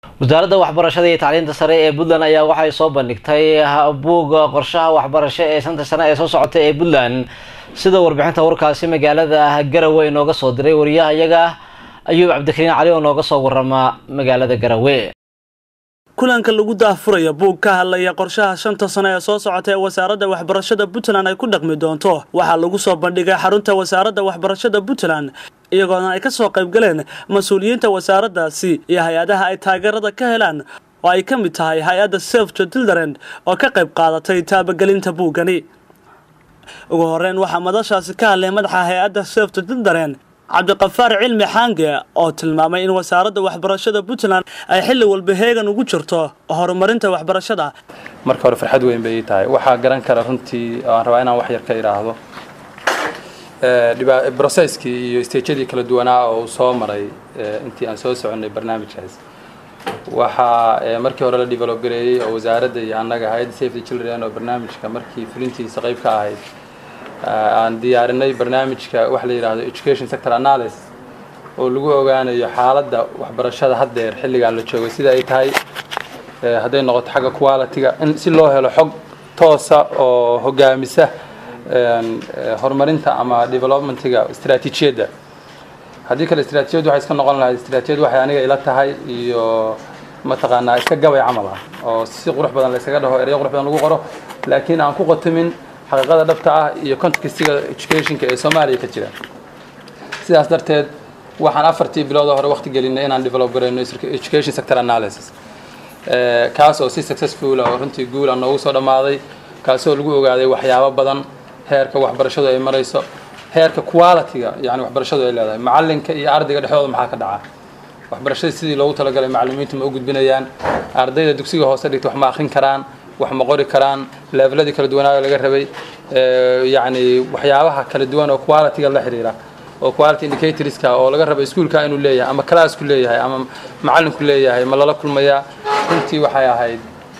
wasaaradda waxbarashada iyo tacliinta sare ee puntland ayaa waxay soo bandhigtay buugga qorshaha waxbarasho ee shanta sane ee soo socota ee puntland sida warbixinta warkaasi magaalada garawe inooga soo diray wariyahayaga ayuub cabdikariin cali oo nooga soo warama magaalada garawe kulanka lagu daahfuraya buug ka hadlaya qorshaha shanta sano ee soo socota ee wasaaradda waxbarashada puntland ay ku dhaqmi doonto waxaa lagu soo bandhigay xarunta wasaaradda waxbarashada puntland iyagoona ay ka soo qayb galeen mas-uuliyiinta wasaaraddaasi iyo hay-adaha ay taageerada ka helaan oo ay ka mid tahay hay-adda safto dildarend oo ka qayb qaadatay taabagelinta buuggani ugu horeyn waxaa madashaasi ka hadlay madaxa hay-adda safto dildarend cabdiqafaar cilmi xaange oo tilmaamay in wasaaradda waxbarashada puntland ay xilli walba heegan ugu jirto horumarinta waxbarashada marka hore farxad weyn bay ii tahay waxaa garan kara runtii aan rabaa inaan wax yar ka idhaahdo brocesskii iyo stageyadii kala duwanaa oo uu soo maray intii aan soo soconnay barnaamijkaas waxaa markii hore la develop gareeyey oo wasaaradda iyo annaga hay-adda safety children oo barnaamijka markii fulintiisa qayb ka ahayd aan diyaarinay barnaamijka waxa la yidhaahdo education sector analysis oo lagu ogaanayo xaaladda waxbarashada haddeer xilligan la joogo sida ay tahay hadday noqoto xagga quality-ga in si loo helo xog toosa oo hogaamisa horumarinta ama developmentiga istaraatiijiyadda haddii kale istaraatijiyaddu waxay iska noqon lahayd istaraatijiyad waxay aniga ila tahay iyo mataqaanaa iska gabay camal ah oo si qurux badan la yskaga dhaho ereyo qurux badan lagu qoro laakiin aan ku qotamin xaqiiqada dhabta ah iyo contextiga educationka ee soomaaliya ka jira sidaas darteed waxaan afartii bilood hore waqti gelinay inaan develop garayno education sector analysis kaas oo si successful oo runtii guul aan noogu soo dhammaaday kaasoo lagu ogaaday waxyaabo badan heerka waxbarashadu ay marayso heerka quality-ga yani waxbarashadu ay leedahay macalinka iyo ardayga dhexdooda maxaa ka dhaca waxbarashada sidii loogu talagalay macallimiintu ma u gudbinayaan ardayda dugsiga hoose dhigta wax ma akrin karaan wax ma qori karaan leveladii kala duwanaayo laga rabay yani waxyaabaha kala duwan oo quality-ga la xiriira oo quality indicatorska oo laga raba iskuolka inuu leeyahay ama classku leeyahay ama macallinku leeyahay ma lala kulmayaa runtii waxay ahayd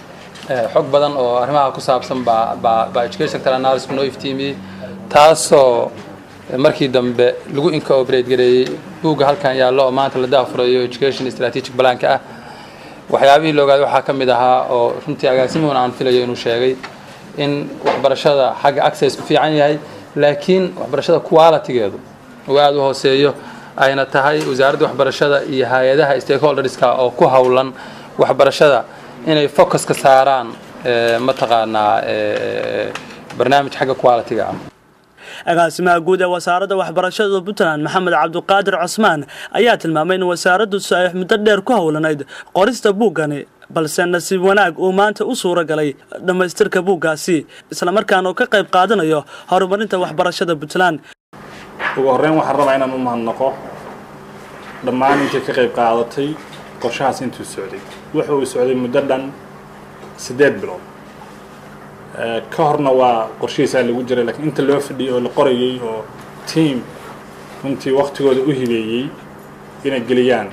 xog badan oo arrimaha ku saabsan baa baa baa education sector analysis noo iftiimiyey taasoo markii dambe lagu incorporate gareeyey buugga halkan yaallo oo maanta la daafurayo education strategic planka ah waxyaabihii la ogaaday waxaa ka mid ahaa oo runtii agaasimuhun aan filayo inuu sheegay in waxbarashada xagga access ku fiican yahay laakiin waxbarashada quality-geedu uu aada u hooseeyo ayna tahay wasaaradda waxbarashada iyo hay-adaha stakeholderska oo ku howlan waxbarashada inay focus ka saaraan mataqaanaa barnaamij xagga quality-ga ah agaasimaha guud ee wasaaradda waxbarashada puntland maxamed cabdiqaadir cosmaan ayaa tilmaamay in wasaaraddu si ay muddo dheer ku howlanayd qorista buuggani balse nasiib wanaag uu maanta u suura galay dhammaystirka buuggaasi islamarkaana uu ka qayb qaadanayo horumarinta waxbarashada puntland ugu horreyn waxaan rabaa inaan u mahadnaqo dhammaan intii ka qayb qaadatay qorshahaas intuu socday wuxa uu socday muddo dhan siddeed bilood ka horna waa qorshihiisaa lagu jiray lakiin inta loo fadhiyey oo la qorayey oo tiam runtii waktigooda u hibeeyey inay geliyaan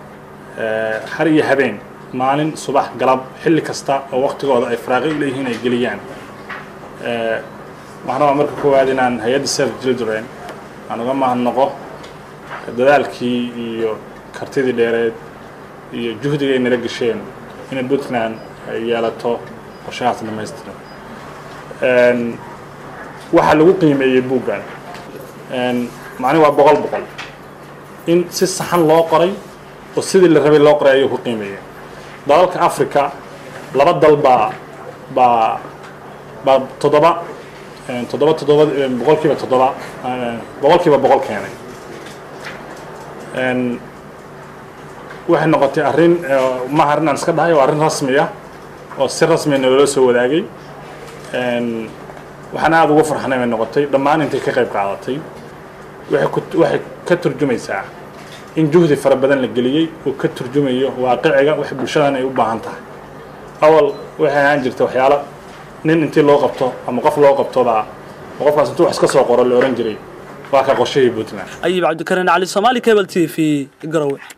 har iyo habeen maalin subax galab xilli kasta oo waktigooda ay faraaqi u leeyihiin ay geliyaan waxaan rabaa marka koowaad inaan hay-adda self children aan uga mahadnaqo dadaalkii iyo kartidii dheereed iyo juhdiga ay nala gesheen inay puntland ay yeelato qorshahaas dhamaystiran waxaa lagu qiimeeyey buuggan macni waa boqol boqol in si saxan loo qoray oo sidii la rabay loo qoray ayuu ku qiimeeyey dalalka africa laba dal baa baa baa toddoba toddoba toddoba boqol kiiba toddoba boqol kiiba boqol keenay waxay noqotay arrin maha arrin aan iska dhahay oo arrin rasmi ah oo si rasmiya naloola soo wadaagay waxaan aada ugu farxanay bay noqotay dhammaan intay ka qayb qaadatay waxay ka turjumaysaa in juhdi fara badan la geliyey oo ka turjumayo waaqiciga wax bulshadan ay u baahan tahay awal waxay ahaan jirta waxyaalo nin intii loo qabto ama qof loo qabtobaa oo qofkaas intuu wax iska soo qoro la ohan jiray waa ka qorshahii puntland ayib cabdikariin cali soomaali cable t v garowe